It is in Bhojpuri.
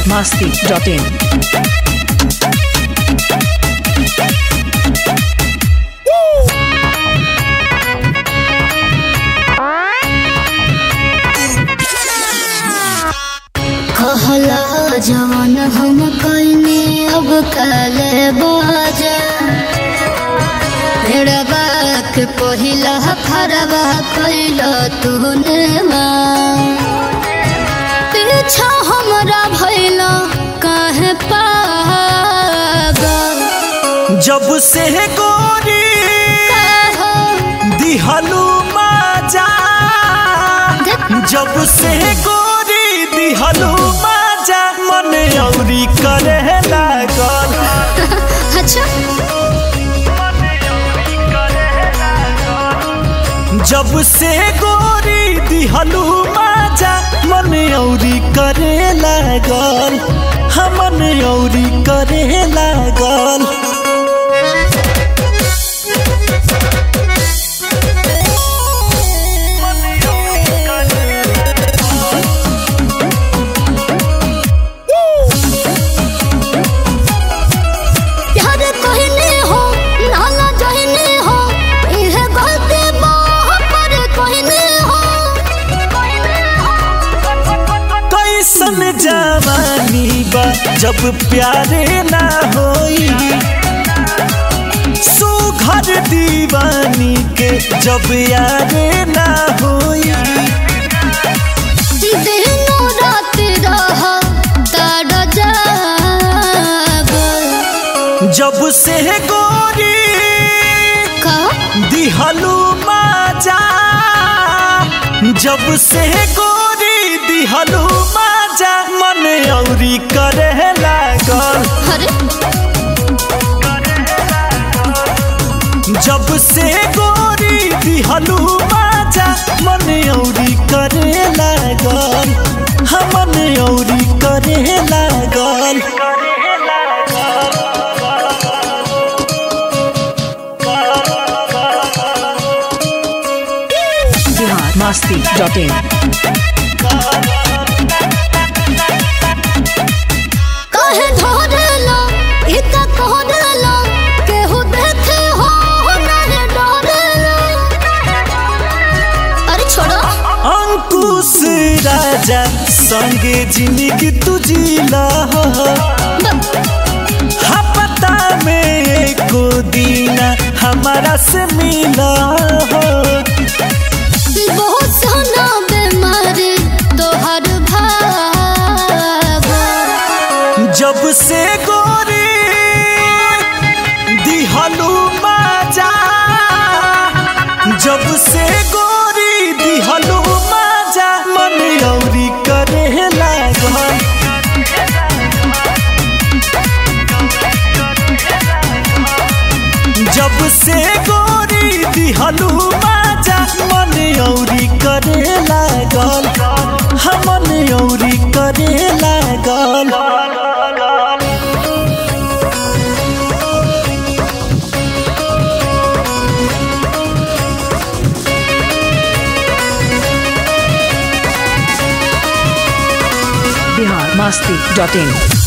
masti.in. कहला जवन हम कइने अब काले बाजा भेड़बा के पहिला फरबा कइला तूने माँ पीछा हमरा भइला काहे पागल जब से गोरी कहो दिहलू माजा जब से गोरी दिहलू माजा मन औरी करे लागल अच्छा जब से गोरी दिहलू माजा मन औरी करे लागल हमन औरी करे लागल प्यार कहने हो नाला जहने हो इहे गलती बाह पर कहने हो कैसन जवानी बा जब प्यारे ना होई सुघर दीवानी के जब यारे ना होई दिनो रात रह ताड़ जागल जब से गोरी का दिहलू माजा जब से गोरी दिहलू माजा मन औरी करे लागल अरे जब से गोरी दिहलू माजा मन औरी करे लागल हमन औरी करे लागल Bihar masti.in. काहे धरला इका कहरला केहू देखे हो नहीं डरला अरे छोड़ो अंकुश राजा संगे जिंदगी तुझीला हपता में एको दीना हमारा से मिला हो बहुत सोना बीमारी तोहर भाव जब से गोरी दिहलू माजा जब से गोरी दिहलू माजा मन औरी करे लागल जब से गोरी दिहलू माजा मन औरी करे लागल हमन औरी करे लागल Bihar masti.in.